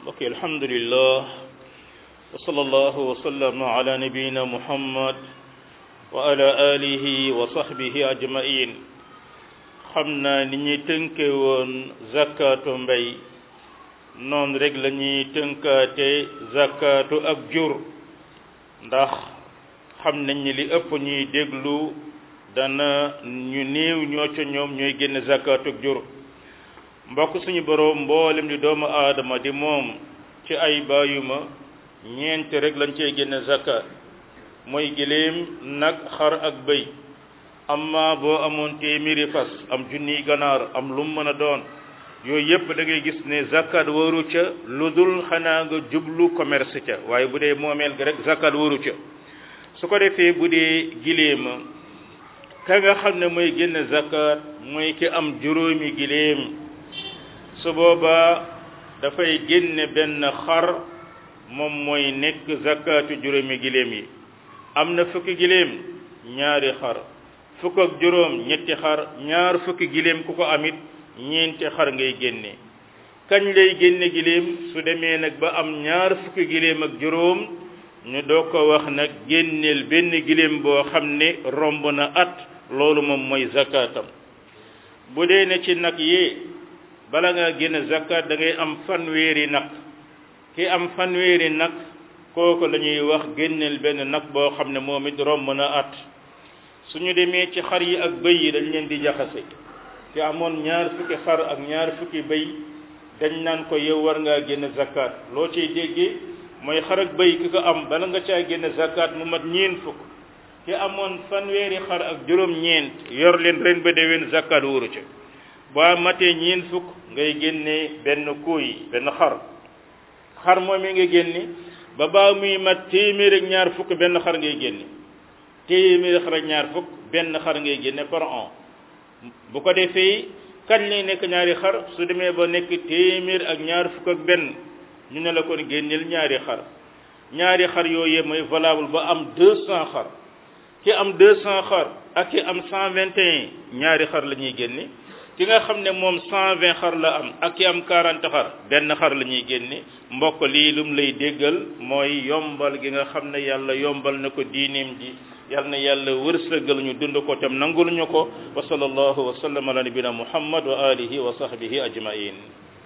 mbokk yi alhamdulillah wa sallallahu wa sallama ala nabiyina muhammad wa ala alihi wa sahbihi ajmain xam naa ni ñuy tënke woon zakatu mbay noonu rek la ñuy tënkaate zakatu ak jur ndax xam nañ ni li ëpp ñuy déglu dana ñu néew ñoo ca ñoom ñooy génn zakatu ak jur mbokk suñu boroom mboolem di doomu aadama di moom ci ay bàyyuma ñeent rek lañ cey génne zakat mooy giléem nag xar ak bëy amma boo amoon téeméeri fas am junniy ganaar am lu mu mën a doon yooyu yépp da ngay gis ne zakat waru ca lu dul xanaa nga jublu commerce ca waaye bu dee moomeel ga rek zakat waru ca su ko defee bu dee giléema ka nga xam ne mooy génne zakat mooy ki am juróomi giléem su boobaa dafay génne benn xar moom mooy nekk zakatu juróomi giléem yi am na fukki giléem ñaari xar fukk ak juróom ñetti xar ñaar fukki giléem ku ko amit ñeenti xar ngay génne kañ lay génne giléem su demee nag ba am ñaar fukki giléem ak juróom ñu doo ko wax nag génneel benn giléem boo xam ne romb na at loolu moom mooy zakatam bu dee ne ci nag yi bala nga génn zakat da ngay am fanweeri nag ki am fanweeri nag kooku la ñuy wax génneel benn nag boo xam ne moom it romb na at suñu demee ci xar yi ak bëy yi dañ leen di jaxase ki amoon ñaar fukki xar ak ñaar fukki bëy dañ naan ko yow war ngaa génn zakat loo ciy déggee mooy xar ak bëy ki ko am bala nga caa génn zakat mu mat ñeen fukk ki amoon fanweeri xar ak juróom-ñeent yor leen ren ba déwén zakat wóoru ca boo matee ñeen fukk ngay génne benn kuuy benn xar xar moom yi nga génne ba baa muy mat téeméer ak ñaar fukk benn xar ngay génne téeméer xar ak ñaar fukk benn xar ngay génne par an bu ko defee kañ lay nekk ñaari xar su demee ba nekk téeméer ak ñaar fukk ak benn ñu ne la kon génneel ñaari xar ñaari xar yooyu mooy valable ba am deux cent xar ki am deux cent xar ak ki am cent vingt et un ñaari xar la ñuy génne ki nga xam ne moom cent vingt xar la am ak ki am quarante xar benn xar la ñuy génne mbokk lii lum lay déggal mooy yombal gi nga xam ne yàlla yombal na ko diineem ji yal na yàlla wërsëgal ñu dund ko tam nangul ñu ko wa sallallahu wa sallam ala nabina muhammad wa alihi wa sahbihi ajmain